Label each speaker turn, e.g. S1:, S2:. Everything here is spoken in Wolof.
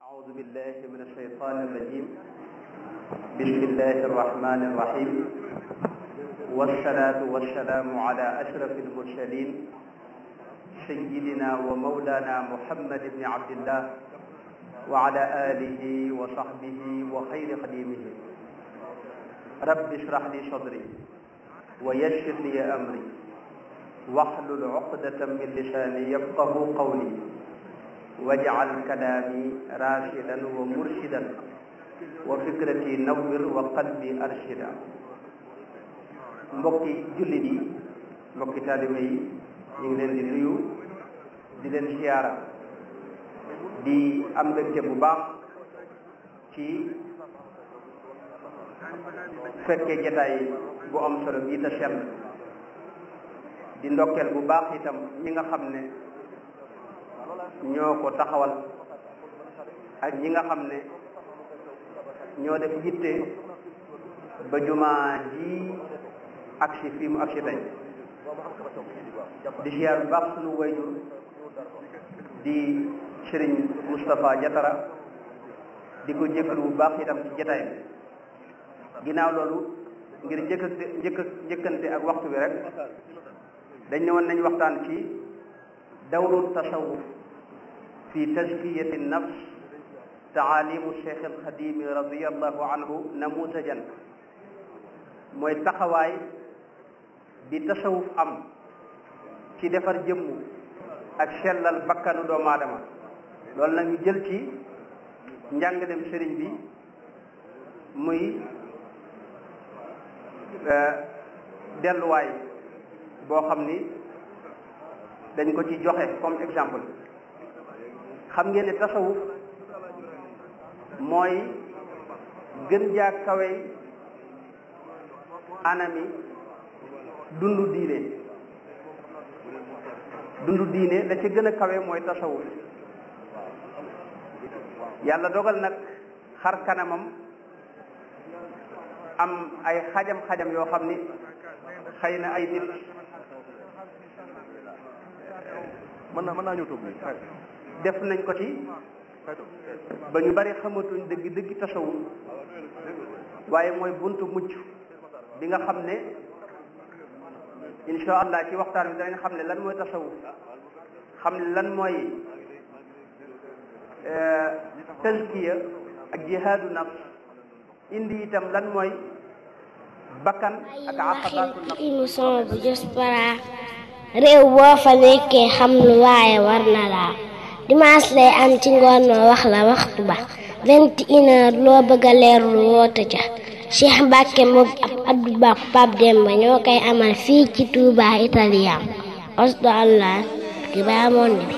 S1: أعوذ بالله من الشيطان الرجيم بسم الله الرحمن الرحيم والصلاة والسلام على أشرف المرسلين سيدنا ومولانا محمد بن عبد الله وعلى آله وصحبه وخير خديمه رب اشرح لي صدري ويسر لي أمري واحلل عقدة من لساني يفقه قولي واجعل كلامي راشدا ومرشدا وفكرتي نور وقلبي أرشدا mbokki jullit yi mbokki taalibe yi ñu ngi leen di nuyu di leen siyaara di am mbégte bu baax ci fekke jataay bu am solo bii te sell di ndokkeel bu baax itam ñi nga xam ne ñoo ko taxawal ak ñi nga xam ne ñoo def yitte ba jumaa ji agsi fii mu agsi tey di siyaar bu baax sunu wayjur di sëriñ Moustapha Jatara di ko jëkkalu bu baax itam ci jataay bi ginnaaw loolu ngir njëkkante njëkk njëkkante ak waxtu bi rek dañ ne woon nañ waxtaan ci dawru tasawuf fi tazkiyati nafs taalimu cheikh alxadimi radiallahu anhu namutajan mooy taxawaay bi tasawuf am ci defar jëmm ak sellal bakkanu doomu aadama loolu nag ñu jël ci njàngalem sëriñ bi muy delluwaay boo xam ni dañ ko ci joxe comme exemple xam ngeen ne tasawuf mooy gën jaa kawey anami dundu diine dundu diine la ci gën a kawe mooy tasawuf yàlla dogal nag xar kanamam am ay xajam-xajam yoo xam ni xëy na ay nit
S2: mën naa mën naa ñëw toog bi
S1: def nañ ko ci ba ñu bari xamatuñ dëgg dëgg tasawuf waaye mooy buntu mucc bi nga xam ne insha allah ci waxtaan bi danañ xam ne lan mooy tasawuf xam ne lan mooy tazkiya ak jihaadu nafs indi itam lan mooy bakkan ak aqabaatu nafs
S3: émission bu Diaspora réew boo fa nekkee xam lu waaye war na laa dimanche lay am ci ngoon ma wax la waxtu ba vingt et une heure loo bëgg a leerlu woote ca Cheikh Mbacke moom ab Abdou Ba Pape Demba ñoo koy amal fii ci Touba Italien osdo allah ki baa moon bi